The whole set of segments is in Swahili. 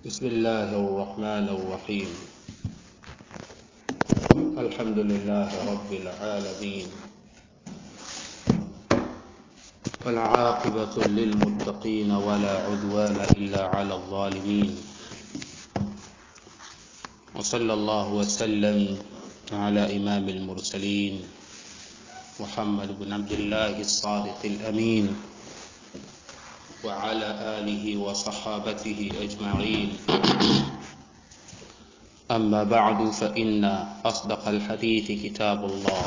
بسم الله الرحمن الرحيم الحمد لله رب العالمين والعاقبة للمتقين ولا عدوان إلا على الظالمين وصلى الله وسلم على إمام المرسلين محمد بن عبد الله الصادق الأمين وعلى آله وصحابته أجمعين أما بعد فإن أصدق الحديث كتاب الله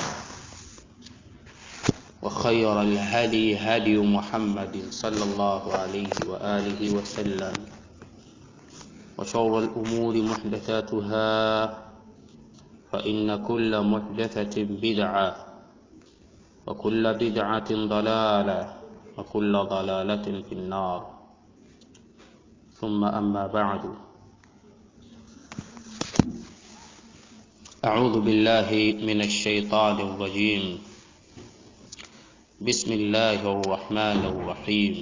وخير الهدي هدي محمد صلى الله عليه وآله وسلم وشر الأمور محدثاتها فإن كل محدثة بدعة وكل بدعة ضلالة وكل ضلالة في النار ثم أما بعد أعوذ بالله من الشيطان الرجيم بسم الله الرحمن الرحيم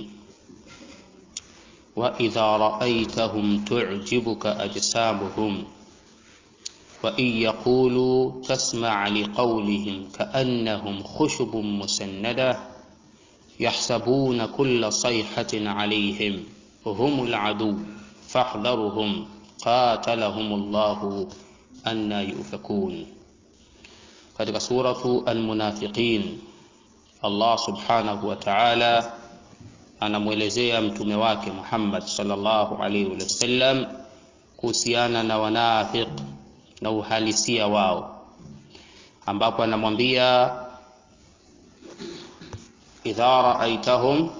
وإذا رأيتهم تعجبك أجسامهم وإن يقولوا تسمع لقولهم كأنهم خشب مسندة يحسبون كل صيحة عليهم هم العدو فاحذرهم قاتلهم الله anna yufakun katika suratu almunafiqin allah subhanahu wa taala anamwelezea mtume wake muhammad salllahu alaihi wasallam kuhusiana na wanafiq na uhalisia wao ambapo anamwambia idha raaitahum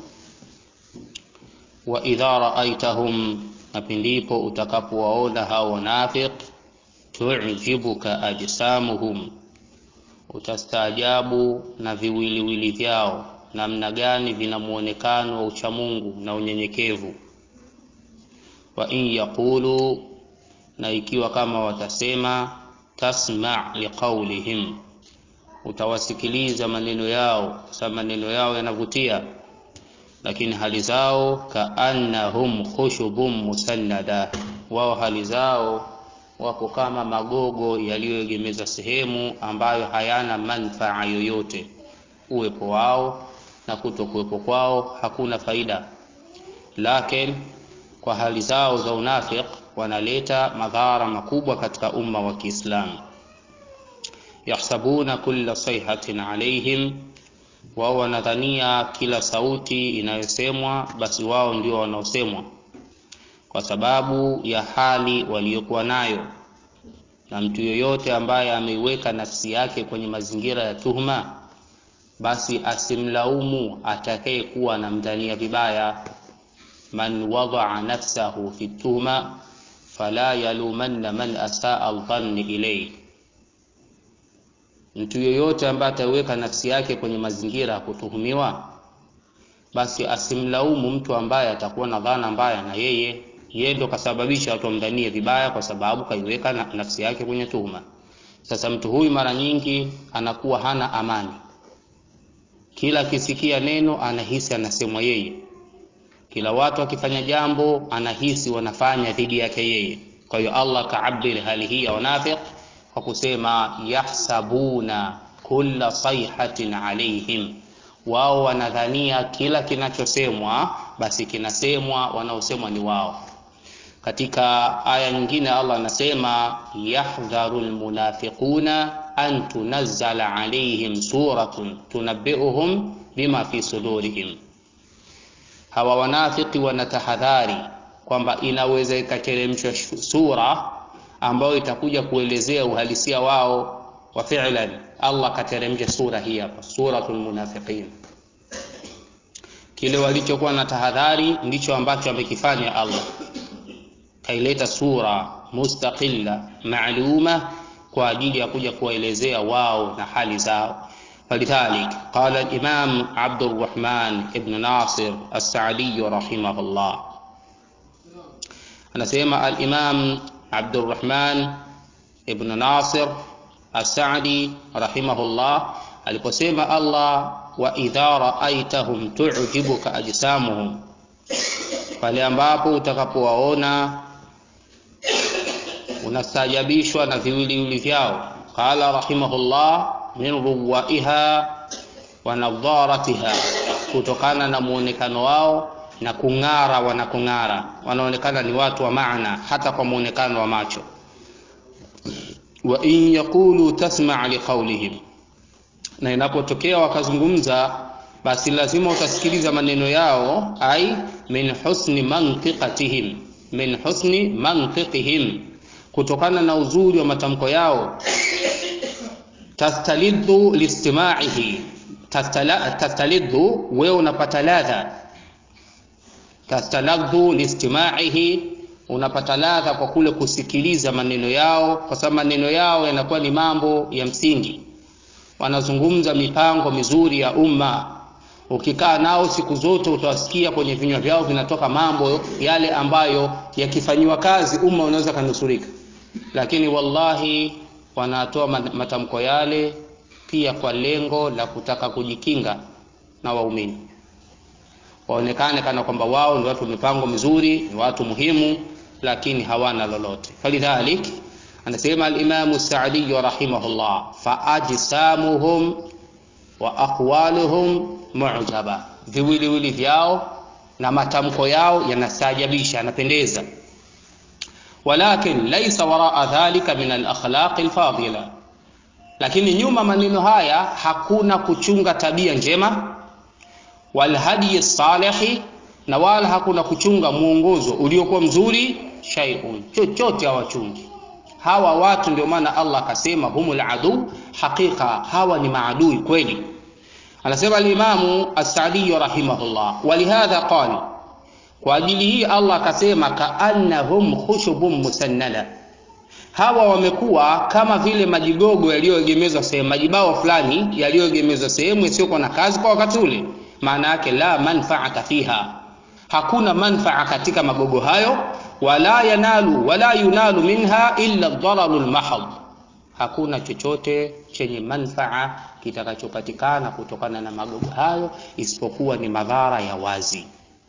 wa idha raaitahum na pindipo utakapowaona hao wanafiq tujibuka ajsamuhum, utastaajabu na viwiliwili vyao, namna gani vina muonekano wa uchamungu na unyenyekevu. Wa in yaqulu, na ikiwa kama watasema, tasma liqaulihim, utawasikiliza maneno yao, sa maneno yao yanavutia, lakini hali zao kaannahum khushubun musannada, wao hali zao wako kama magogo yaliyoegemeza sehemu ambayo hayana manfaa yoyote. Uwepo wao na kutokuwepo kwao hakuna faida, lakini kwa hali zao za unafiq wanaleta madhara makubwa katika umma wa Kiislamu. Yahsabuna kulla sayhatin alaihim, wao wanadhania kila sauti inayosemwa basi wao ndio wanaosemwa kwa sababu ya hali waliyokuwa nayo. Na mtu yoyote ambaye ameiweka nafsi yake kwenye mazingira ya tuhma, basi asimlaumu atakayekuwa anamdhania vibaya. Man wadaa nafsahu fi tuhma fala yalumanna man asaa aldhanni ilayhi, mtu yoyote ambaye ataiweka nafsi yake kwenye mazingira ya kutuhumiwa, basi asimlaumu mtu ambaye atakuwa na dhana mbaya na yeye yeye ndo kasababisha watu wamdhanie vibaya, kwa sababu kaiweka na nafsi yake kwenye tuhuma. Sasa mtu huyu mara nyingi anakuwa hana amani, kila akisikia neno anahisi anasemwa yeye, kila watu akifanya jambo anahisi wanafanya dhidi yake yeye. Kwa hiyo Allah kaabiri hali hii ya wanafiq kwa kusema yahsabuna kulla sayhatin alaihim wao wanadhania kila kinachosemwa basi kinasemwa wanaosemwa ni wao. Katika aya nyingine Allah anasema yahdharu lmunafiquna an tunazzala alaihim suratun tunabbiuhum bima fi sudurihim, hawa wanafiki wanatahadhari kwamba inaweza ikateremshwa sura ambayo itakuja kuelezea uhalisia wao wa fi'lan. Allah kateremsha sura hii hapa, suratul munafiqin. Kile walichokuwa na tahadhari ndicho ambacho amekifanya Allah, kaileta sura mustaqilla maaluma kwa ajili ya kuja kuwaelezea wao na hali zao. Falidhalik qala al-Imam Abdurrahman ibn Nasir as-Sa'di rahimahullah, anasema al-Imam Abdurrahman ibn Nasir as-Sa'di rahimahullah aliposema Allah wa idha raaitahum tu'jibuka ajsamuhum, pale ambapo utakapowaona unastaajabishwa na viwiliwili vyao qala rahimahullah min ruwaiha wa nadharatiha kutokana na muonekano wao na kung'ara wanakung'ara wanaonekana ni watu wa maana hata kwa muonekano wa macho wa in yaqulu tasma' liqawlihim na inapotokea wakazungumza basi lazima utasikiliza maneno yao ai min husni mantiqatihim min husni mantiqihim kutokana na uzuri wa matamko yao tastalidhu listima'ihi tastalidhu wewe unapata ladha tastaladhu listima'ihi unapata ladha kwa kule kusikiliza maneno yao kwa sababu maneno yao yanakuwa ni mambo ya msingi wanazungumza mipango mizuri ya umma ukikaa nao siku zote utawasikia kwenye vinywa vyao vinatoka mambo yale ambayo yakifanyiwa kazi umma unaweza kanusurika lakini wallahi wanatoa matamko yale pia kwa lengo la kutaka kujikinga na waumini waonekane kana kwamba wao ni watu mipango mizuri ni watu muhimu lakini hawana lolote falidhalik anasema alimamu saadi rahimahullah faajsamuhum wa aqwaluhum mu'jaba viwiliwili vyao na matamko yao yanastaajabisha yanapendeza walakin laysa waraa dhalika min alakhlaqi alfadila lakini nyuma maneno haya hakuna kuchunga tabia njema walhadi salihi na wala hakuna kuchunga mwongozo uliokuwa mzuri shay'un chochote hawachungi hawa watu ndio maana Allah akasema humul adu hakika hawa ni maadui kweli anasema al-Imamu as-Sa'di rahimahullah walihadha qala kwa ajili hii Allah akasema kaannahum khushubun musannada hawa wamekuwa kama vile majigogo yaliyoegemezwa sehemu majibao fulani yaliyoegemezwa sehemu isiyokuwa na kazi kwa wakati ule maana yake la manfaata fiha hakuna manfaa katika magogo hayo wala yanalu wala yunalu minha illa dhararu lmahad hakuna chochote chenye manfaa kitakachopatikana kutokana na magogo hayo isipokuwa ni madhara ya wazi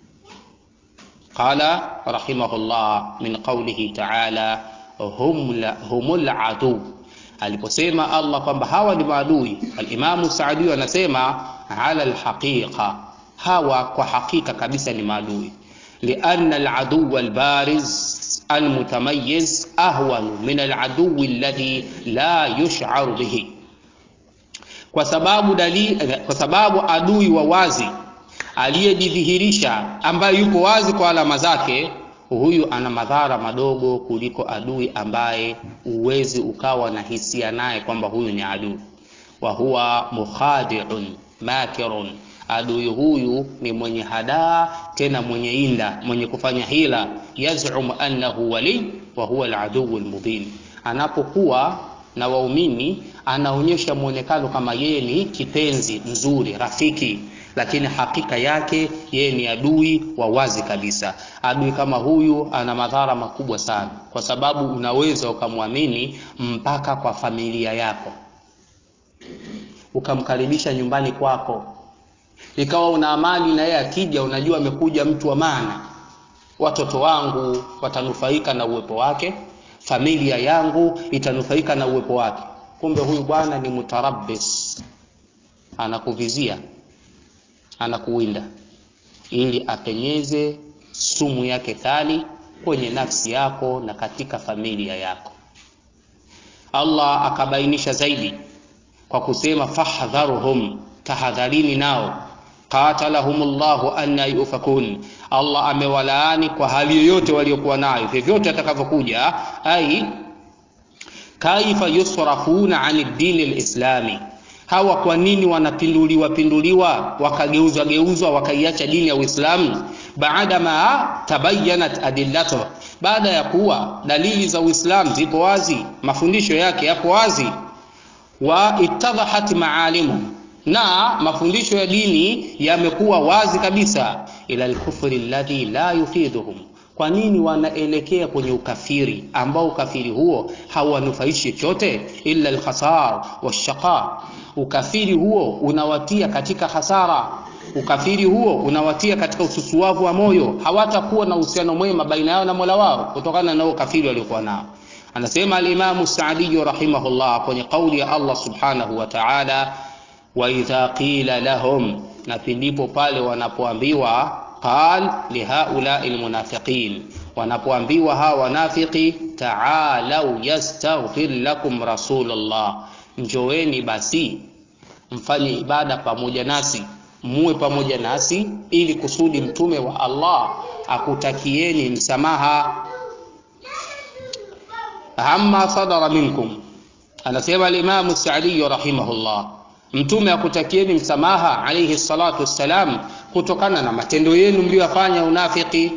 qala rahimahullah min qawlihi ta'ala hum humul adu aliposema Allah kwamba hawa ni maadui al-Imamu Saadi anasema ala alhaqiqa hawa kwa hakika kabisa ni maadui lianna aladu albariz almutamayyiz ahwanu min aladu alladhi la yush'aru bihi kwa sababu dalili kwa sababu adui wa wazi aliyejidhihirisha ambaye yuko wazi kwa alama zake huyu ana madhara madogo kuliko adui ambaye uwezi ukawa na hisia naye kwamba huyu ni adui wa huwa mukhadi'un makirun adui huyu ni mwenye hadaa tena mwenye inda mwenye kufanya hila yazum annahu wali wa huwa aladuu almubin anapokuwa na waumini anaonyesha mwonekano kama yeye ni kipenzi mzuri rafiki lakini hakika yake yeye ni adui wa wazi kabisa adui kama huyu ana madhara makubwa sana kwa sababu unaweza ukamwamini mpaka kwa familia yako ukamkaribisha nyumbani kwako ikawa una amani na yeye akija unajua amekuja mtu wa maana watoto wangu watanufaika na uwepo wake familia yangu itanufaika na uwepo wake kumbe huyu bwana ni mutarabbis anakuvizia anakuwinda ili apenyeze sumu yake kali kwenye nafsi yako na katika familia yako Allah akabainisha zaidi kwa kusema fahdharuhum tahadharini nao qatalahumullahu anna yufakun Allah amewalaani kwa hali yoyote waliokuwa nayo vyovyote atakavyokuja ai kaifa yusrafuna ani dini lislami hawa kwa nini wanapinduliwa pinduliwa wakageuzwa geuzwa wakaiacha dini ya Uislamu baada ma tabayyanat adillatu baada ya kuwa dalili za Uislamu zipo wazi mafundisho yake yapo wazi wa ittadhahat maalimu na mafundisho ya dini yamekuwa wazi kabisa ila alkufri alladhi la yufiduhum kwa nini wanaelekea kwenye ukafiri ambao ukafiri huo hauwanufaishi chochote illa alkhasar washaqa ukafiri huo unawatia katika hasara ukafiri huo unawatia katika ususuavu wa moyo hawatakuwa na uhusiano mwema baina yao na Mola wao kutokana na ukafiri waliokuwa nao anasema alimamu saadiyu rahimahullah kwenye kauli ya allah subhanahu wa taala waidha qila lahum na pindipo pale wanapoambiwa qal lihaulai lmunafiqin wanapoambiwa hawa wanafiki taalau yastaghfir lakum rasulullah njoweni basi mfanye ibada pamoja nasi muwe pamoja nasi ili kusudi mtume wa allah akutakieni msamaha amma sadara minkum anasema alimamu sadiyu rahimahullah mtume akutakieni msamaha alaihi salatu wassalam kutokana na matendo yenu mliyoyafanya unafiki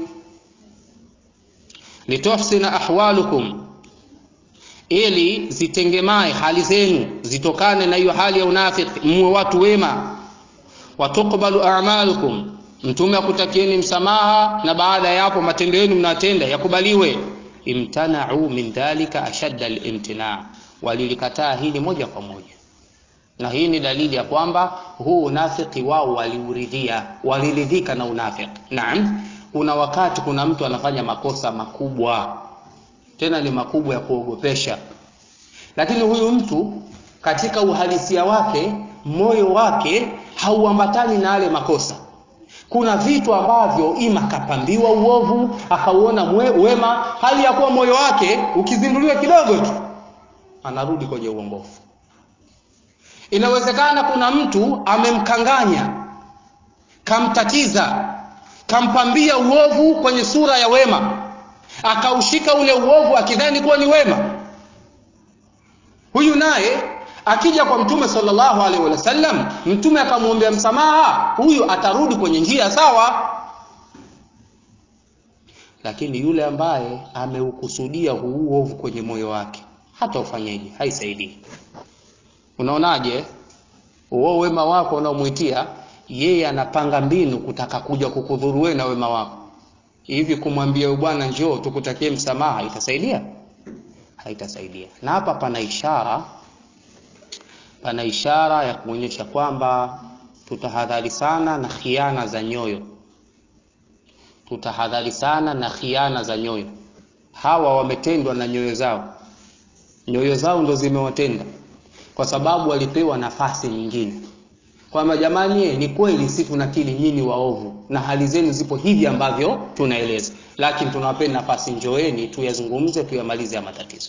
lituhsina ahwalukum ili zitengemae hali zenu zitokane na hiyo hali ya unafiki muwe watu wema watukbalu amalukum mtume akutakieni msamaha na baada ya hapo matendo yenu mnatenda yakubaliwe imtanau min dhalika ashadda limtina walilikataa hili moja kwa moja na hii ni dalili ya kwamba huu unafiki wao waliuridhia waliridhika na unafiki naam kuna wakati kuna mtu anafanya makosa makubwa tena ni makubwa ya kuogopesha lakini huyu mtu katika uhalisia wake moyo wake hauambatani na yale makosa kuna vitu ambavyo ima kapambiwa uovu akauona wema hali ya kuwa moyo wake ukizinduliwa kidogo tu anarudi kwenye uongofu inawezekana kuna mtu amemkanganya kamtatiza kampambia uovu kwenye sura ya wema akaushika ule uovu akidhani kuwa ni wema huyu naye akija kwa mtume sallallahu alaihi wasallam mtume akamwombea msamaha huyu atarudi kwenye njia sawa lakini yule ambaye ameukusudia huu uovu kwenye moyo wake hata ufanyeje haisaidii unaonaje uo wema wako unaomwitia yeye anapanga mbinu kutaka kuja kukudhuru wewe na wema wako hivi kumwambia bwana njoo tukutakie msamaha itasaidia haitasaidia na hapa pana ishara pana ishara ya kuonyesha kwamba tutahadhari sana na khiana za nyoyo tutahadhari sana na khiana za nyoyo hawa wametendwa na nyoyo zao nyoyo zao ndo zimewatenda kwa sababu walipewa nafasi nyingine kwamba jamani ni kweli si tunakili nyinyi waovu na hali zenu zipo hivi ambavyo tunaeleza lakini tunawapeni nafasi njoeni tuyazungumze tuyamalize ya matatizo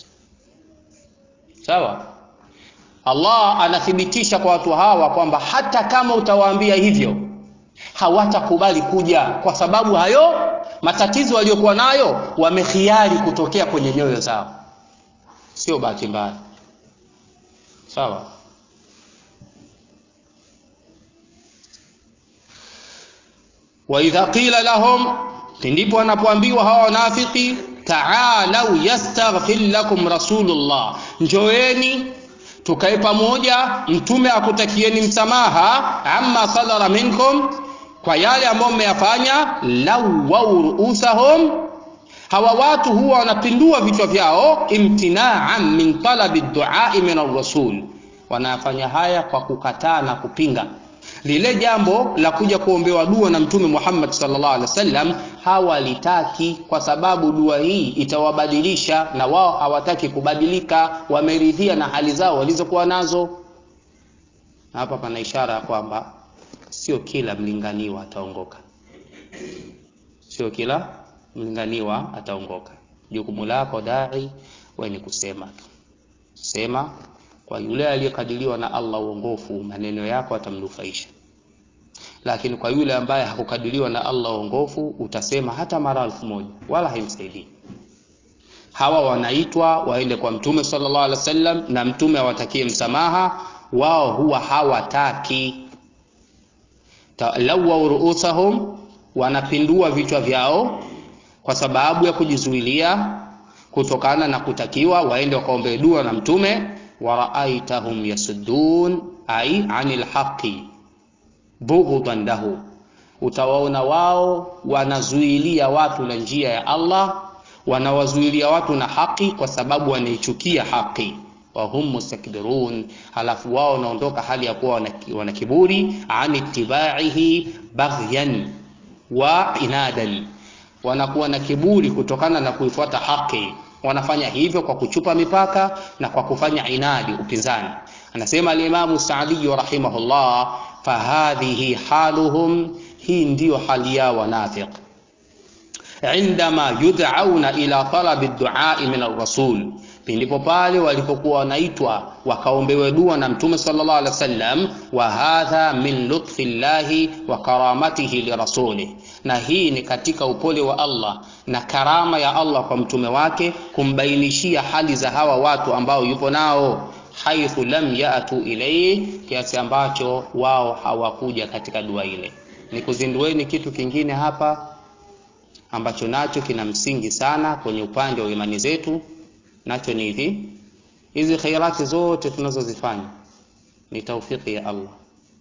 sawa allah anathibitisha kwa watu hawa kwamba hata kama utawaambia hivyo hawatakubali kuja kwa sababu hayo matatizo waliokuwa nayo wamekhiari kutokea kwenye nyoyo zao sio bahati mbaya sawa waidha qila lahum ndipo wanapoambiwa hawa wanafiki taalau yastaghfir lakum rasulullah njoeni tukae pamoja mtume akutakieni msamaha amma sadara minkum kwa yale ambayo mmeyafanya lawau ruusahum hawa watu huwa wanapindua vichwa vyao imtinaan min talabi duai min arrasul wanafanya haya kwa kukataa na kupinga lile jambo la kuja kuombewa dua na mtume Muhammad sallallahu alaihi wasallam hawalitaki kwa sababu dua hii itawabadilisha na wao hawataki kubadilika wameridhia na hali zao walizokuwa nazo na hapa pana ishara ya kwamba sio kila mlinganiwa ataongoka sio kila mlinganiwa ataongoka jukumu lako dai wewe ni kusema tu sema kwa yule aliyekadiriwa na Allah uongofu maneno yako atamnufaisha lakini kwa yule ambaye hakukadiriwa na Allah uongofu utasema hata mara elfu moja wala haimsaidii hawa wanaitwa waende kwa mtume sallallahu alaihi wasallam na mtume awatakie msamaha wao huwa hawataki lawa ruusahum wanapindua vichwa vyao kwa sababu ya kujizuilia kutokana na kutakiwa waende wakaombe dua na mtume waraaitahum yasuddun ai anil haqi bughdan lahu utawaona wao wanazuilia watu na njia ya Allah wanawazuilia watu na haki kwa sababu wanaichukia haki wahum mustakbirun halafu wao wanaondoka hali ya kuwa wana kiburi an ittibaihi baghyan wa inadan wanakuwa na kiburi kutokana na kuifuata haki wanafanya hivyo kwa kuchupa mipaka na kwa kufanya inadi upinzani anasema alimamu saadiyu rahimahullah fahadhihi haluhum hii ndiyo hali yao wanafiq indama yud'auna ila talabi duai min arrasul pindipo pale walipokuwa wanaitwa wakaombewe dua na mtume sallallahu alaihi wasallam wa hadha min lutfi llahi wa karamatihi lirasulih na hii ni katika upole wa Allah na karama ya Allah kwa mtume wake kumbainishia hali za hawa watu ambao yupo nao haithu lam yatu ilayhi kiasi ambacho wao hawakuja katika dua ile nikuzindueni kitu kingine hapa ambacho nacho kina msingi sana kwenye upande wa imani zetu nacho ni hivi hizi khairati zote tunazozifanya ni taufiki ya Allah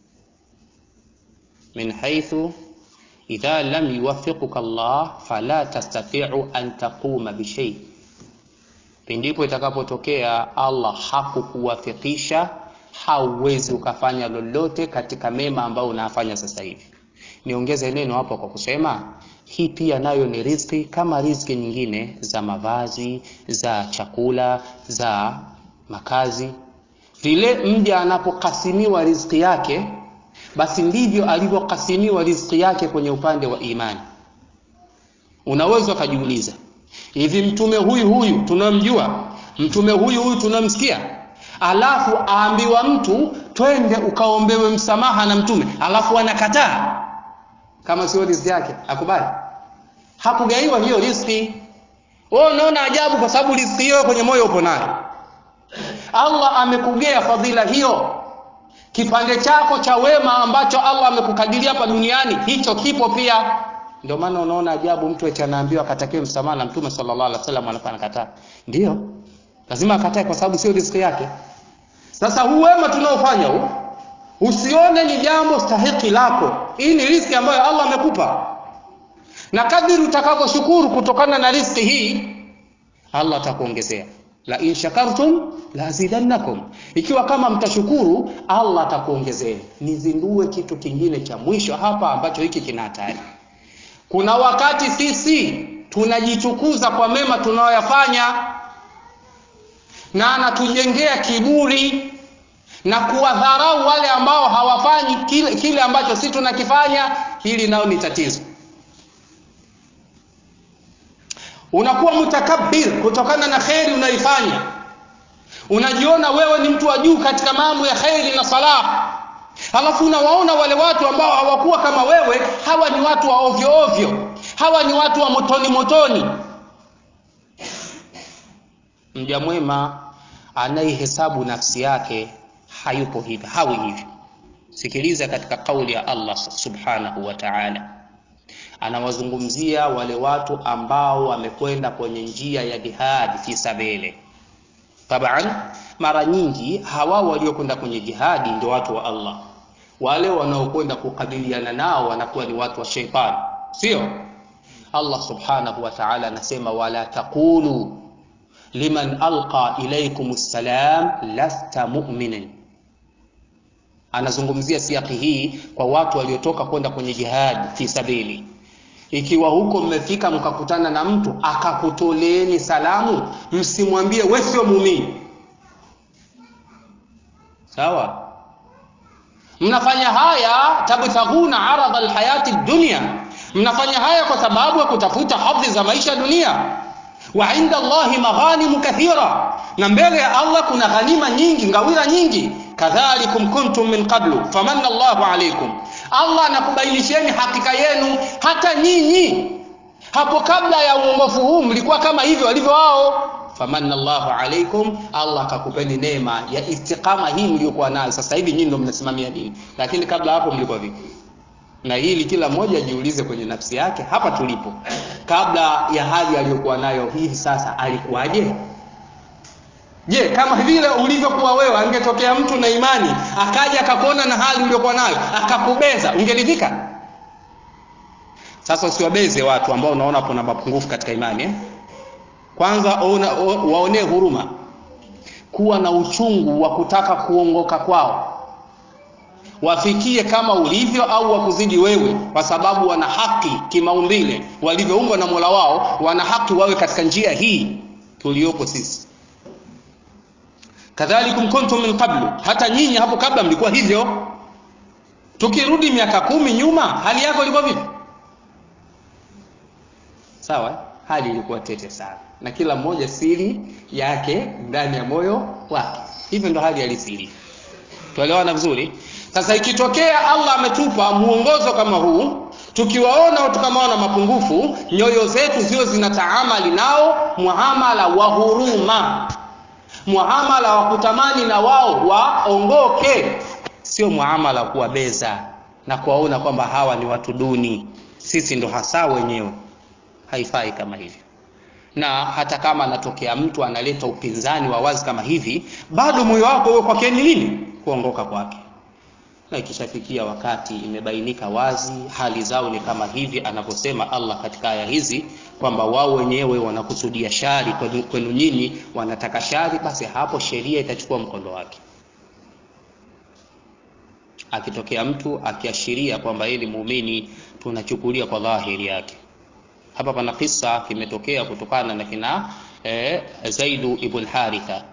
min haithu idha lam yuwaffiquka Allah fala tastati'u an taquma bishay pindipo itakapotokea Allah hakukuwafikisha hauwezi ukafanya lolote katika mema ambayo unafanya sasa hivi niongeze neno hapo kwa kusema hii pia nayo ni riziki kama riziki nyingine za mavazi za chakula za makazi vile mja anapokasimiwa riziki yake basi ndivyo alivyokasimiwa riziki yake kwenye upande wa imani unaweza ukajiuliza hivi mtume huyu huyu tunamjua mtume huyu huyu tunamsikia alafu aambiwa mtu twende ukaombewe msamaha na mtume alafu anakataa kama sio riziki yake akubali hakugaiwa hiyo riziki wewe unaona ajabu kwa sababu riziki hiyo kwenye moyo upo nayo Allah amekugea fadhila hiyo kipande chako cha wema ambacho Allah amekukadiria hapa duniani hicho kipo pia ndio maana unaona ajabu mtu eti anaambiwa akatakiwe msamaha na mtume sallallahu alaihi wasallam anafanya kataa ndio lazima akatae kwa sababu sio riziki yake sasa huu wema tunaofanya huu usione ni jambo stahiki lako hii ni riziki ambayo Allah amekupa na kadiri utakavyoshukuru kutokana na riziki hii Allah atakuongezea la in shakartum la azidannakum ikiwa kama mtashukuru Allah atakuongezea nizindue kitu kingine cha mwisho hapa ambacho hiki kina hatari kuna wakati sisi tunajichukuza kwa mema tunayoyafanya na anatujengea kiburi na kuwadharau wale ambao hawafanyi kile, kile ambacho si tunakifanya hili nao ni tatizo unakuwa mutakabbir kutokana na kheri unaifanya unajiona wewe ni mtu wa juu katika mambo ya kheri na salah halafu unawaona wale watu ambao hawakuwa kama wewe hawa ni watu wa ovyo ovyo hawa ni watu wa motoni motoni mja mwema anayehesabu nafsi yake hayupo hivi hawi hivyo sikiliza katika kauli ya Allah subhanahu wa ta'ala anawazungumzia wale watu ambao wamekwenda kwenye njia ya jihadi fi sabili taban mara nyingi hawa waliokwenda kwenye jihadi ndio watu wa Allah wale wanaokwenda kukabiliana nao wanakuwa ni watu wa sheitani sio Allah subhanahu wa ta'ala anasema wala taqulu liman alqa ilaykum salam lasta mu'minin anazungumzia siaki hii kwa watu waliotoka kwenda kwenye jihad fi sabili ikiwa huko mmefika mkakutana na mtu akakutoleeni salamu msimwambie wewe sio muumini sawa mnafanya haya tabtaghuna arada alhayati dunya mnafanya haya kwa sababu ya kutafuta hadhi za maisha dunia wa inda Allahi maghanimu kathira na mbele ya Allah kuna ghanima nyingi ngawira nyingi kadhalikum kuntum min qablu famanna Allahu alaykum Allah anakubainisheni hakika yenu hata nyinyi hapo kabla ya uongofu huu mlikuwa kama hivyo walivyo wao famanna Allahu alaykum Allah akakupeni neema ya istiqama hii mliokuwa nayo sasa hivi nyinyi ndio mnasimamia dini lakini kabla hapo mlikuwa vipi na hili kila mmoja ajiulize kwenye nafsi yake hapa tulipo kabla ya hali aliyokuwa nayo hivi sasa alikuwaje je kama vile ulivyokuwa wewe angetokea mtu na imani akaja akakuona na hali uliyokuwa nayo akakubeza ungeridhika sasa usiwabeze watu ambao unaona kuna mapungufu katika imani eh? kwanza ona, waonee huruma kuwa na uchungu wa kutaka kuongoka kwao wafikie kama ulivyo au wakuzidi wewe kwa sababu wana haki kimaumbile walivyoumbwa na Mola wao wana haki wawe katika njia hii tuliopo sisi kadhalikum kuntum min qablu hata nyinyi hapo kabla mlikuwa hivyo tukirudi miaka kumi nyuma hali yako ilikuwa vipi sawa hali ilikuwa tete sana na kila mmoja siri yake ndani ya moyo wake hivyo ndo hali halisi ilivyo tuelewana vizuri sasa ikitokea allah ametupa muongozo kama huu tukiwaona watu kama wana mapungufu nyoyo zetu ziwe zinataamali nao muamala wa huruma muamala wa kutamani na wao waongoke sio muamala wa kuwabeza na kuwaona kwamba hawa ni watu duni sisi ndo hasa wenyewe haifai kama hivyo na hata kama anatokea mtu analeta upinzani wa wazi kama hivi bado moyo wako uwe kwake ni nini kuongoka kwake na ikishafikia wakati imebainika wazi hali zao ni kama hivi anavyosema allah katika aya hizi kwamba wao wenyewe wanakusudia shari kwenu, kwenu nyinyi wanataka shari basi hapo sheria itachukua mkondo wake akitokea mtu akiashiria kwamba yeye ni muumini tunachukulia kwa dhahiri yake hapa pana kisa kimetokea kutokana na kina eh, zaidu ibn haritha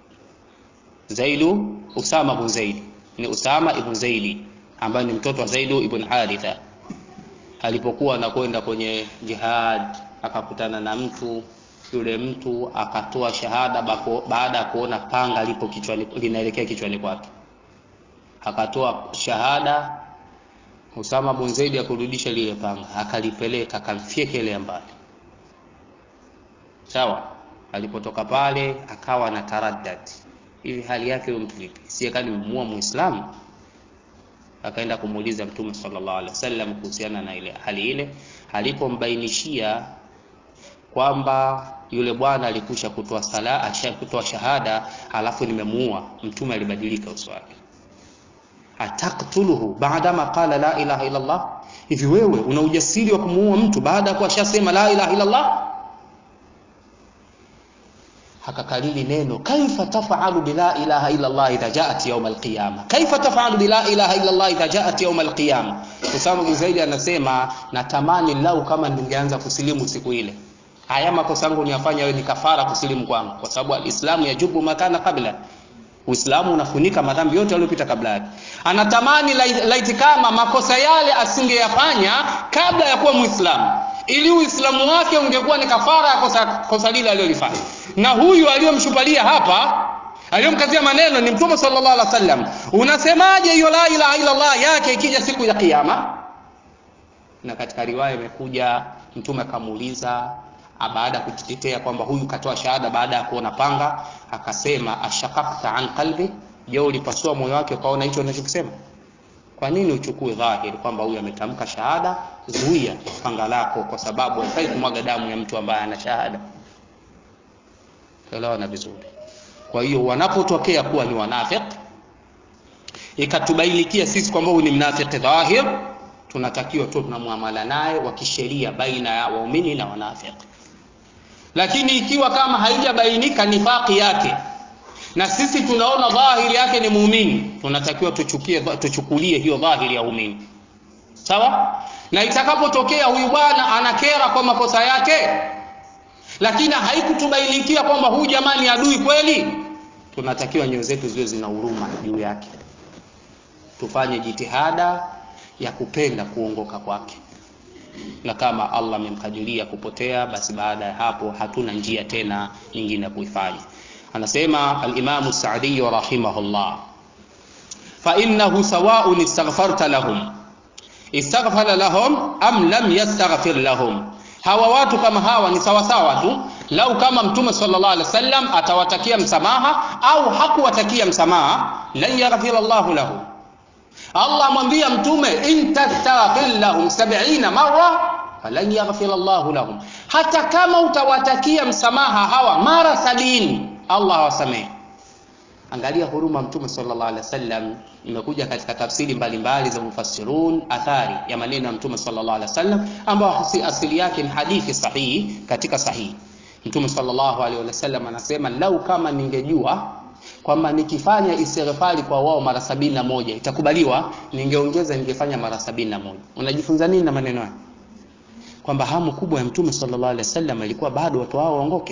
zaidu usama ibn zaidi ni usama ibn zaidi ambaye ni mtoto wa zaidu ibn haritha alipokuwa anakwenda kwenye jihad akakutana na mtu yule mtu akatoa shahada bako, baada ya kuona panga lipo kichwani linaelekea kichwani kwake akatoa shahada Usama bin Zaid akurudisha lile panga akalipeleka akamfyekelea mbali sawa alipotoka pale akawa na taraddad hivi hali yake huyo mtu vipi si kani mmua muislamu akaenda kumuuliza mtume sallallahu alaihi wasallam kuhusiana na ile hali ile alipombainishia kwamba yule bwana alikusha kutoa sala kutoa shahada alafu nimemuua mtume alibadilika uso wake ataktuluhu baadama qala la ilaha illa Allah hivi wewe una ujasiri wa kumuua mtu baada ya kuwa shasema la ilaha illa Allah akakalili neno kaifa tafalu bila ilaha illa Allah idha jaat yawm alqiyama kaifa tafalu bila ilaha illa Allah idha jaat yawm alqiyama Usama bin Zaid anasema natamani lau kama ningeanza kusilimu siku ile haya makosa yangu niyafanya wewe ni kafara kusilimu kwangu kwa sababu alislamu yajubu makana kabla Uislamu unafunika madhambi yote yaliyopita kabla yake. Anatamani laiti kama makosa yale asingeyafanya kabla ya kuwa Muislamu, ili Uislamu wake ungekuwa ni kafara ya kosa, kosa lile alilolifanya. Na huyu aliyomshupalia hapa aliyomkazia maneno ni Mtume sallallahu alaihi wasallam. Unasemaje hiyo la ilaha illa Allah yake ikija siku ya Kiyama? Na katika riwaya imekuja Mtume akamuuliza baada ya kujitetea kwamba huyu katoa shahada baada ya kuona panga akasema ashaqaqta an qalbi je ulipasua moyo wake ukaona hicho unachokisema kwa nini uchukue dhahiri kwamba huyu ametamka shahada zuia panga lako kwa sababu haifai kumwaga damu ya mtu ambaye ana shahada elewana vizuri kwa hiyo wanapotokea kuwa ni wanafik ikatubainikia sisi kwamba huyu ni mnafiki dhahir tunatakiwa tu tunamwamala naye wa kisheria baina ya waumini na wanafiki lakini ikiwa kama haijabainika nifaki yake na sisi tunaona dhahiri yake ni muumini tunatakiwa tuchukie tuchukulie hiyo dhahiri ya umini sawa na itakapotokea huyu bwana anakera kwa makosa yake lakini haikutubainikia kwamba huyu jamani adui kweli tunatakiwa nyoyo zetu ziwe zina huruma juu yake tufanye jitihada ya kupenda kuongoka kwake na kama Allah amemkadiria kupotea basi baada ya hapo hatuna njia tena nyingine ya kuifanya anasema al-Imam Sa'di rahimahullah fa innahu sawa'un istaghfarta lahum istaghfara lahum am lam yastaghfir lahum hawa watu kama hawa ni sawa sawa tu lau kama mtume sallallahu alaihi wasallam atawatakia msamaha au hakuwatakia msamaha lan yaghfir Allahu lahum Allah amwambia mtume in tastaghfir lahum 70 marra falan yaghfir Allahu lahum, hata kama utawatakia msamaha hawa mara sabini Allah hawasamehe. Angalia huruma mtume sallallahu alaihi wasallam, imekuja katika tafsiri mbalimbali za mufassirun, athari ya maneno ya mtume sallallahu alaihi wasallam ambao asili yake ni hadithi sahihi katika sahihi. Mtume sallallahu alaihi wasallam anasema lau kama ningejua kwamba nikifanya istighfari kwa wao mara sabini na moja itakubaliwa, ningeongeza ningefanya mara sabini na moja. Unajifunza nini na maneno haya? Kwamba hamu kubwa ya Mtume sallallahu alaihi wasallam ilikuwa bado watu hao waongoke,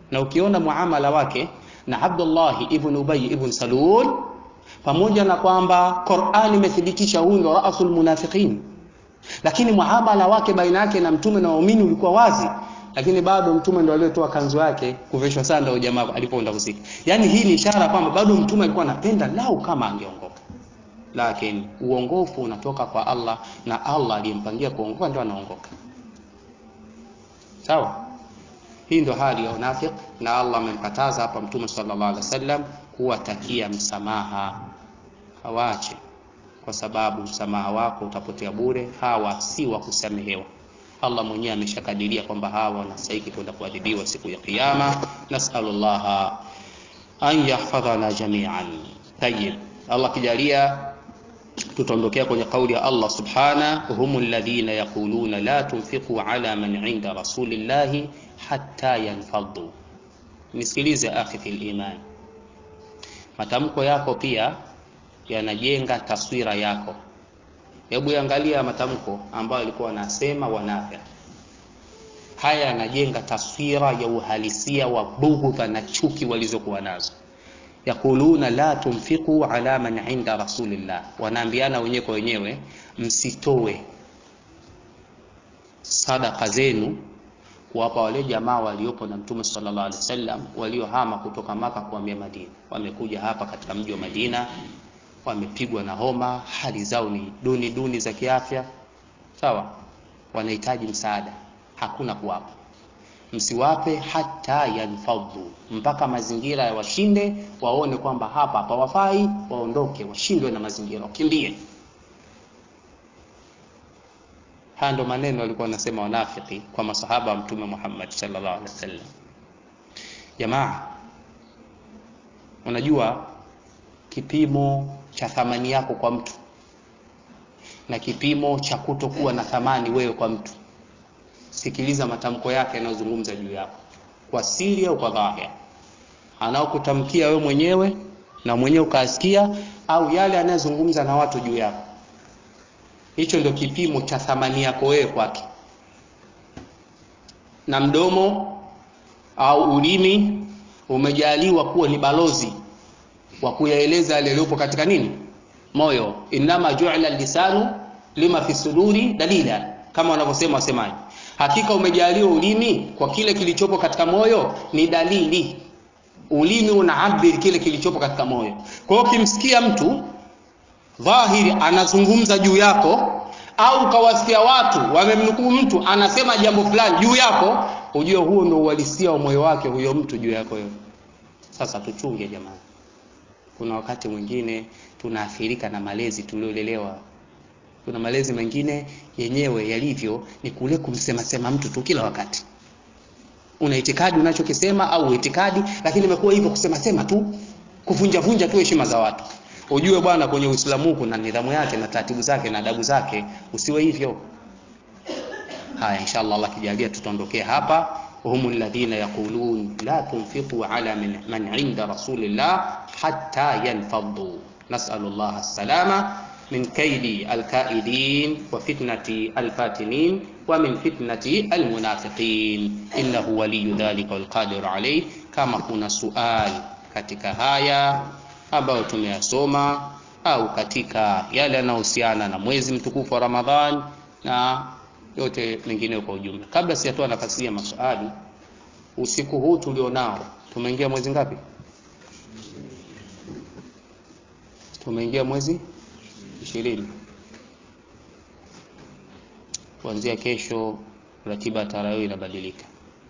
na ukiona muamala wake na Abdullah ibn Ubay ibn Salul pamoja na kwamba Qur'an imethibitisha huyu ndo rasul munafiqin lakini muamala wake baina yake na mtume na waumini ulikuwa wazi lakini bado mtume ndo aliyetoa kanzu yake kuvishwa sanda au jamaa alipoenda kuzika yani hii ni ishara kwamba bado mtume alikuwa anapenda lau kama angeongoka lakini uongofu unatoka kwa Allah na Allah aliyempangia kuongoka ndio anaongoka sawa hii ndio hali ya unafik na Allah amemkataza hapa mtume sallallahu alaihi wasallam kuwatakia msamaha hawaache kwa sababu msamaha wako utapotea bure hawa si wa kusamehewa Allah mwenyewe ameshakadiria kwamba hawa wanastahili kwenda kuadhibiwa siku ya kiyama nasalullaha an yahfadhana jami'an tayyib Allah kijalia tutaondokea kwenye kauli ya Allah subhana humul ladhina yaquluna la tunfiqu ala man inda rasulillahi hatta yanfaddu nisikilize akhi fil iman matamko yako pia yanajenga taswira yako hebu angalia matamko ambayo alikuwa anasema wanafiki haya yanajenga taswira ya uhalisia wa bughudha na chuki walizokuwa nazo yakuluna la tunfiqu ala man inda rasulillah wanaambiana wenyewe kwa wenyewe msitoe sadaka zenu kuwapa wale jamaa waliopo na mtume sallallahu alaihi wasallam waliohama kutoka maka kuhamia Madina wamekuja hapa katika mji wa Madina wamepigwa na homa hali zao ni duni duni za kiafya sawa wanahitaji msaada hakuna kuwapa msiwape hata yanfadhu mpaka mazingira ya washinde waone kwamba hapa hapawafai waondoke washindwe na mazingira wakimbie haya ndo maneno walikuwa wanasema wanafiki kwa masahaba wa mtume Muhammad sallallahu alaihi wasallam jamaa unajua kipimo cha thamani yako kwa mtu na kipimo cha kutokuwa na thamani wewe kwa mtu sikiliza matamko yake yanayozungumza juu yako kwa siri au kwa dhahir anaokutamkia wewe mwenyewe na mwenyewe ukasikia au yale anayozungumza na watu juu yako hicho ndio kipimo cha thamani yako wewe kwake na mdomo au ulimi umejaliwa kuwa ni balozi wa kuyaeleza yale yaliyopo katika nini moyo inama ju'ila lisanu lima fi suduri dalila kama wanavyosema wasemaji hakika umejaliwa ulimi kwa kile kilichopo katika moyo ni dalili ulimi unaabiri kile kilichopo katika moyo kwa hiyo ukimsikia mtu dhahiri anazungumza juu yako au kawasikia watu wamemnukuu mtu anasema jambo fulani juu yako ujue huo ndio uhalisia wa moyo wake huyo mtu juu yako wewe sasa tuchunge jamani kuna wakati mwingine tunaathirika na malezi tuliolelewa kuna malezi mengine yenyewe yalivyo ni kule kumsema sema mtu tu kila wakati una itikadi unachokisema au itikadi lakini imekuwa hivyo kusema sema tu kuvunja vunja tu heshima za watu ujue bwana kwenye Uislamu kuna nidhamu yake na taratibu zake na adabu zake usiwe hivyo haya inshallah Allah kijalia tutaondokea hapa هم الذين يقولون لا تنفقوا على من, من عند رسول الله حتى ينفضوا نسأل الله السلامة من كيد الكائدين وفتنة الفاتنين ومن فتنة المنافقين إنه ولي ذلك والقادر عليه كما كنا سؤال katika haya ambayo tumeyasoma au katika yale yanayohusiana na mwezi mtukufu wa Ramadhan na yote mengine kwa ujumla. Kabla sijatoa nafasi ya maswali, usiku huu tulionao, tumeingia mwezi ngapi? Tumeingia mwezi ishirini. Kuanzia kesho ratiba ya tarawih inabadilika.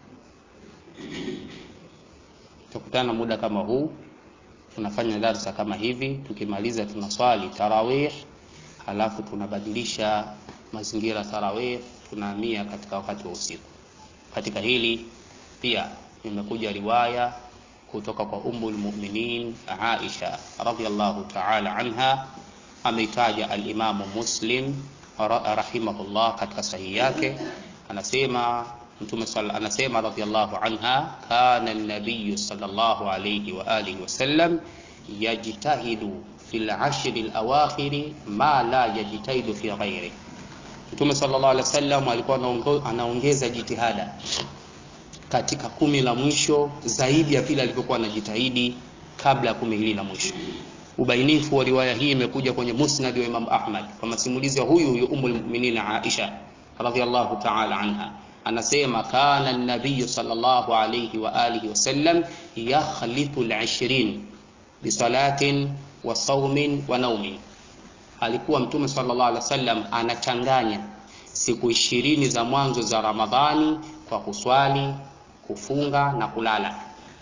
Tutakutana muda kama huu, tunafanya darsa kama hivi, tukimaliza tunaswali tarawih, halafu tunabadilisha mazingira tarawih tunahamia katika wakati wa usiku. Katika hili pia imekuja riwaya kutoka kwa Ummul Mu'minin Aisha radhiyallahu ta'ala anha, ameitaja al-Imamu Muslim rahimahullah katika sahihi yake, anasema Mtume anasema radhiyallahu anha, kana an-nabiy sallallahu alayhi wa alihi wasallam yajtahidu fil ashri al-awakhir ma la yajtahidu fi ghairihi Mtume sallallahu alaihi wasallam alikuwa anaongeza jitihada katika kumi la mwisho zaidi ya vile alivyokuwa anajitahidi kabla ya kumi hili la mwisho. Ubainifu wa riwaya hii imekuja kwenye Musnad wa Imam Ahmad kwa masimulizi ya huyu huyu Ummul Mu'minin Aisha radhiyallahu ta'ala anha, anasema kana an-nabiy sallallahu alayhi wa alihi wasallam yakhlithu al-20 bi salatin wa saumin wa naumin, alikuwa Mtume sallallahu alaihi wasallam anachanganya siku ishirini za mwanzo za Ramadhani kwa kuswali, kufunga na kulala.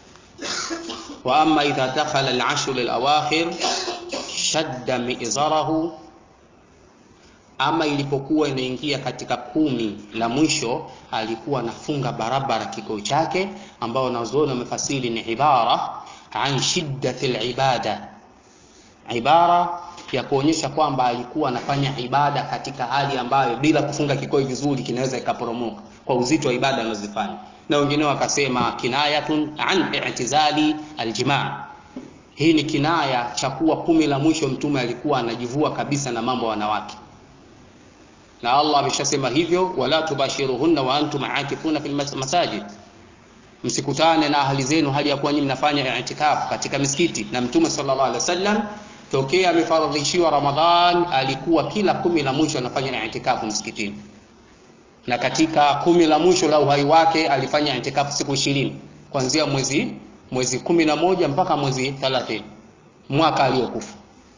Wa amma idha dakhala al-ashr al-awakhir shadda mi'zarahu, ama ilipokuwa inaingia katika kumi la mwisho alikuwa anafunga barabara kikao chake, ambao wanazuoni wamefasiri ni ibara an shiddati al-ibada, ibara ya kuonyesha kwamba alikuwa anafanya ibada katika hali ambayo bila kufunga kikoi vizuri kinaweza ikaporomoka kwa uzito wa ibada anazofanya, na wengine wakasema kinayatun an i'tizali aljimaa. Hii ni kinaya cha kuwa kumi la mwisho mtume alikuwa anajivua kabisa na mambo ya wanawake, na Allah ameshasema hivyo, wala tubashiruhunna wa antum aakifuna fil masajid, msikutane na ahli zenu hali ya kuwa nyinyi mnafanya i'tikafu katika misikiti. Na mtume sallallahu alaihi wasallam tokea amefaradhishiwa Ramadhan alikuwa kila kumi la mwisho anafanya itikafu msikitini, na katika kumi la mwisho la uhai wake alifanya itikafu siku ishirini kuanzia mwezi mwezi kumi na moja mpaka mwezi thelathini mwaka aliyokufa.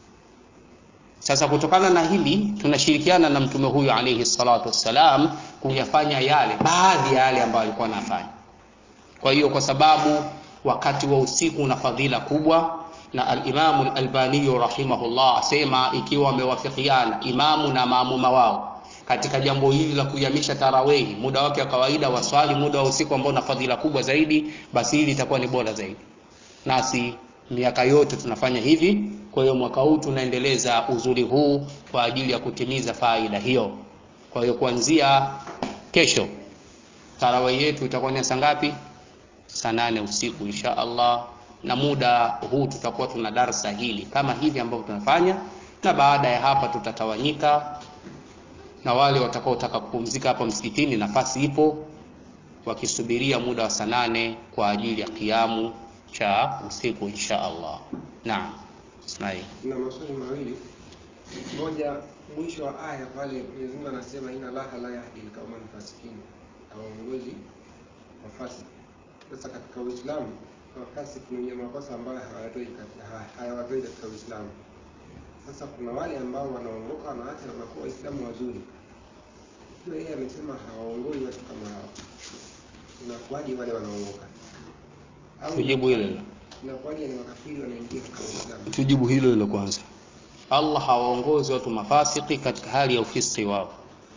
Sasa kutokana na hili tunashirikiana na mtume huyu alayhi salatu wassalam kuyafanya yale baadhi ya yale ambayo alikuwa anafanya. Kwa hiyo kwa sababu wakati wa usiku una fadhila kubwa na al-Imamu al-Albani rahimahullah asema ikiwa wamewafikiana imamu na maamuma wao katika jambo hili la kuyamisha tarawehi, muda wake wa kawaida waswali muda wa usiku ambao una fadhila kubwa zaidi, basi hili litakuwa ni bora zaidi. Nasi miaka yote tunafanya hivi, kwa hiyo mwaka huu tunaendeleza uzuri huu kwa ajili ya kutimiza faida hiyo. Kwa hiyo kuanzia kesho tarawehi yetu itakuwa ni saa ngapi? Saa nane usiku insha Allah na muda huu tutakuwa tuna darsa hili kama hivi ambavyo tunafanya, na baada ya hapa tutatawanyika, na wale watakaotaka kupumzika hapa msikitini, nafasi ipo, wakisubiria muda wa saa nane kwa ajili ya kiamu cha usiku insha Allah. Naam, Ismail. na maswali mawili. Moja, mwisho wa aya pale Mwenyezi Mungu anasema inna Allaha la yahdi al-qawma al-fasiqin, hawaongozi wafasiki. Sasa katika Uislamu wafasiki ni wenye makosa ambayo hawatoi katika hayawatoi katika Uislamu. Sasa kuna wale ambao wanaongoka wanaacha na wanakuwa Waislamu wazuri. Hiyo yeye amesema hawaongoi watu kama hao. Inakuwaje wale wanaongoka? Au Tujibu hilo hilo, inakuwaje ni makafiri wanaingia katika Uislamu? tujibu hilo hilo kwanza. Allah hawaongozi watu mafasiki katika hali ya ufisiki wao,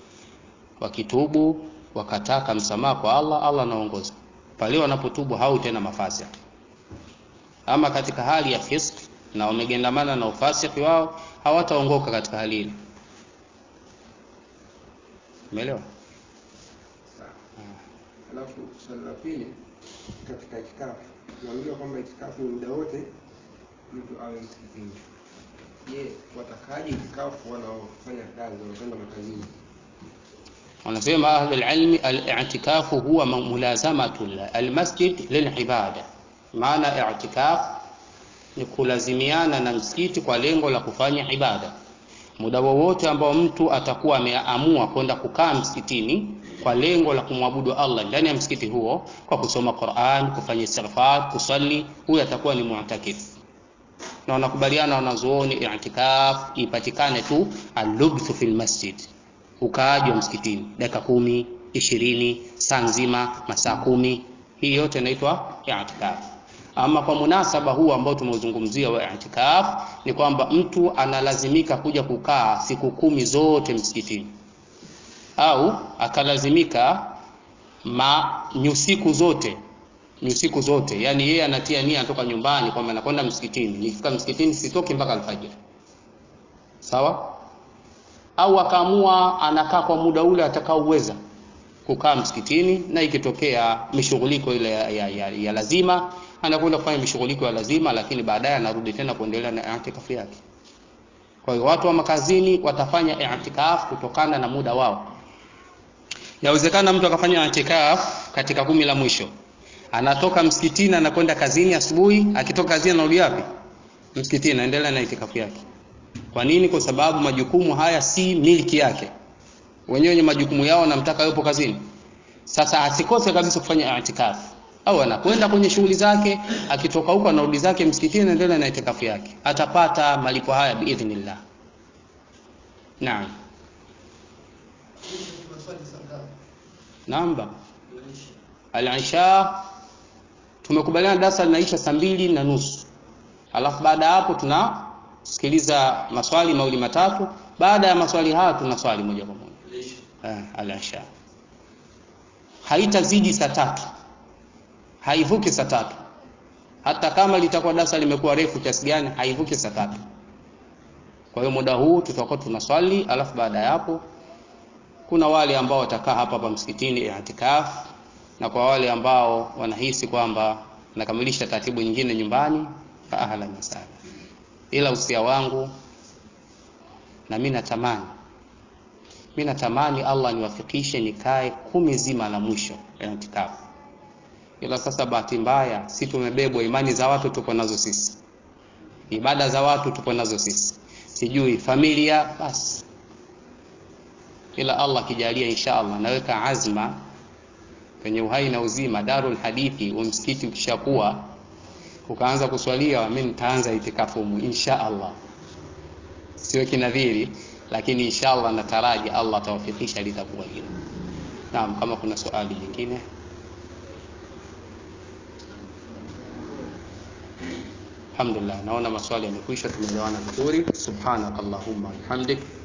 wakitubu wakataka msamaha kwa Allah, Allah anaongoza pale wanapotubu, hao tena mafasiki. Ama katika hali ya fisk na wamegendamana na ufasiki wao, hawataongoka katika hali ile. Umeelewa? Sawa. Alafu swali la pili katika itikafu, tunaambiwa kwamba itikafu ni muda wote mtu awe msikitini. Je, watakaje itikafu wanaofanya kazi wanakwenda makazini? wanasema ahli alilmi al-i'tikafu huwa mulazamatu almasjid lilibada. Maana i'tikaf ni kulazimiana na msikiti kwa lengo la kufanya ibada. Muda wowote ambao mtu atakuwa ameamua kwenda kukaa msikitini kwa lengo la kumwabudu Allah ndani ya msikiti huo kwa kusoma Qur'an, kufanya istighfar, kusali, huyo atakuwa ni mu'takif. Na wanakubaliana wanazuoni i'tikaf ipatikane tu al-lubthu fil masjid ukaaji wa msikitini dakika kumi, ishirini, saa nzima, masaa kumi, hii yote inaitwa i'tikaf. Ama kwa munasaba huu ambao tumeuzungumzia wa i'tikaf ni kwamba mtu analazimika kuja kukaa siku kumi zote msikitini, au akalazimika ma nyusiku zote nyusiku zote, yani yeye anatia nia anatoka nyumbani kwamba anakwenda msikitini, nikifika msikitini sitoki mpaka alfajiri, sawa au akaamua anakaa kwa muda ule atakaoweza kukaa msikitini, na ikitokea mishughuliko ile ya, ya, ya, ya lazima anakwenda kufanya mishughuliko ya lazima, lakini baadaye anarudi tena kuendelea na i'tikafu yake. Kwa hiyo watu wa makazini watafanya i'tikaf kutokana na muda wao. Yawezekana mtu akafanya i'tikaf katika kumi la mwisho anatoka msikitini anakwenda kazini asubuhi akitoka kazini anarudi wapi msikitini anaendelea na itikafu yake kwa nini kwa sababu majukumu haya si miliki yake wenyewe wenye majukumu yao namtaka yupo kazini sasa asikose kabisa kufanya itikafu au anakwenda kwenye shughuli zake akitoka huko anarudi zake msikitini anaendelea na itikafu yake atapata malipo haya biidhnillah naam namba al-isha tumekubaliana darasa linaisha saa mbili na nusu alafu baada ya hapo tunasikiliza maswali mawili matatu baada ya maswali haya tuna swali moja kwa moja eh, al-isha haitazidi saa tatu haivuki saa tatu hata kama litakuwa darasa limekuwa refu kiasi gani haivuki saa tatu kwa hiyo muda huu tutakuwa tuna swali alafu baada ya hapo kuna wale ambao watakaa hapa hapa msikitini i'tikaf na kwa wale ambao wanahisi kwamba nakamilisha taratibu nyingine nyumbani fa ahlan wa sahlan ila usia wangu na mimi natamani mimi natamani Allah niwafikishe nikae kumi zima la mwisho i'tikaf ila sasa bahati mbaya si tumebebwa imani za watu tupo nazo sisi ibada za watu tupo nazo sisi sijui familia basi ila Allah kijalia insha Allah naweka azma kwenye uhai na uzima darul hadithi wa msikiti ukishakuwa ukaanza kuswalia mimi nitaanza itikafu insha Allah sio kinadhiri lakini insha Allah nataraji Allah atawafikisha litakuwa hilo naam kama kuna swali lingine Alhamdulillah naona maswali yamekwisha tumeelewana vizuri subhanakallahumma bihamdik